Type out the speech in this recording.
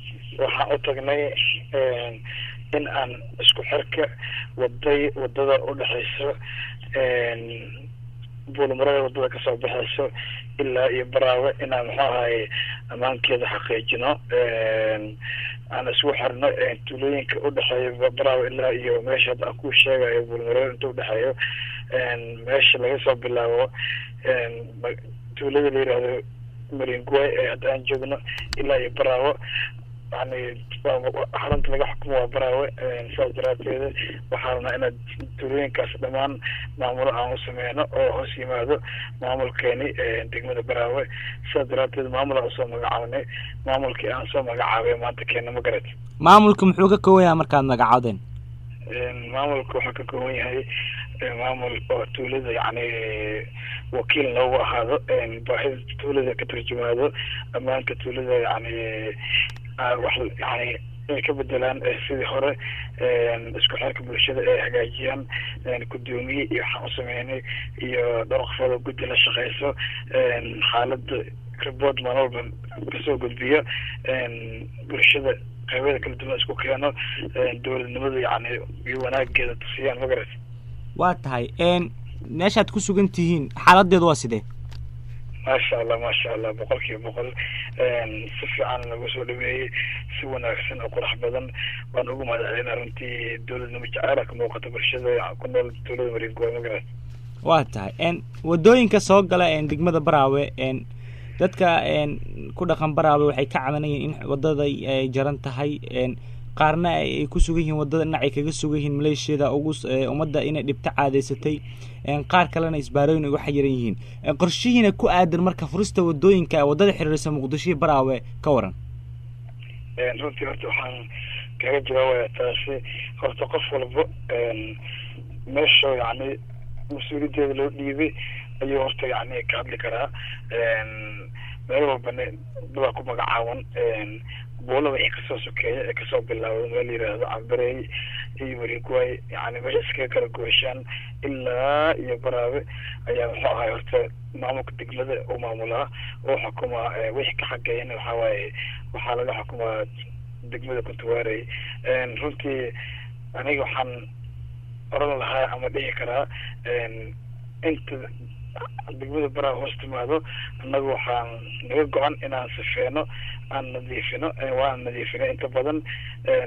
waxaan u tagnay in aan isku xirka waday wadada udhexeyso buulmarada wadada kasoo baxeyso ilaa iyo baraawe inaan muxuu ahaye ammaankeeda xaqiijino aan isku xirno tuulooyinka udhexeeya baraawe ilaa iyo meesha hadda aan ku sheegayo buulmarada inta udhexeeyo meesha laga soo bilaabo tuulada la yihahdo maringuay ee hadda aan joogno ilaa iyo baraawo yani xarunta laga xukumo waa baraawe saas daraateeda waxaa rabnaa inaad tuulooyinkaas dhammaan maamulo aan u sameyno oo hoos yimaado maamulkeeni degmada baraawe saas daraateed maamul aan usoo magacaabnay maamulkii aan soo magacaabay maanta keena ma garat maamulka muxuu ka kooban yahay markaad magacaawdeen maamulka wuxuu ka kooban yahay maamul oo tuulada yani wakiil noogu ahaado baahida tuulada ka turjumaado ammaanka tuulada yani wax yani inay ka bedelaan sidii hore isku xirka bulshada ay hagaajiyaan gudoomiye iyo waxaan u sameynay iyo dhowr qofood oo guddi la shaqeyso xaalada report maalin walba kasoo gudbiyo bulshada qeybada kala duwan isku keeno dowladnimada yani iyo wanaageeda tusiyaan magarat waa tahay meeshaad ku sugan tihiin xaaladeedu waa sidee maasha allah maasha allah boqol kiiba boqol si fiican lagu soo dhaweeyey si wanaagsan oo qurax badan waan ugu mahadcelina runtii dowladnimo jaceyla ka muuqata bulshada ku nool dowlada maringuwa magarat waa tahay wadooyinka soo gala degmada baraawe dadka ku dhaqan baraawe waxay ka cabanayeen in wadada ay jaran tahay qaarna ay ku sugan yihiin wadada dhinac ay kaga sugan yihiin maleeshiyada ugu ummadda inay dhibto caadaysatay qaar kalena isbaarooyin uga xayiran yihiin qorshihiina ku aadan marka furista wadooyinka wadada xiriirisa muqdisho iyo baraawe ka waran runtii horta waxaan kaga jawaabaya taasi horta qof walba meesha yani mas-uuliyadeeda loo dhiibay ayuu horta yani ka hadli karaa meel walbana dabaa ku magacaaban buulada wixii kasoo sokeeya ee kasoo bilaawda meel la yihahdo cambareey iyo mariguay yani meesha iskaga kala gooshaan ilaa iyo baraabe ayaa muxuu ahay horta maamulka degmada u maamulaa oo xukumaa wixii ka xageeyana waxaa waaye waxaa laga xukumaa degmada kuntuwaarey runtii aniga waxaan oran lahaa ama dhihi karaa inta degmada baraa hoos timaado annaga waxaan naga go-an inaan sifeeno aan nadiifino waan nadiifino inta badan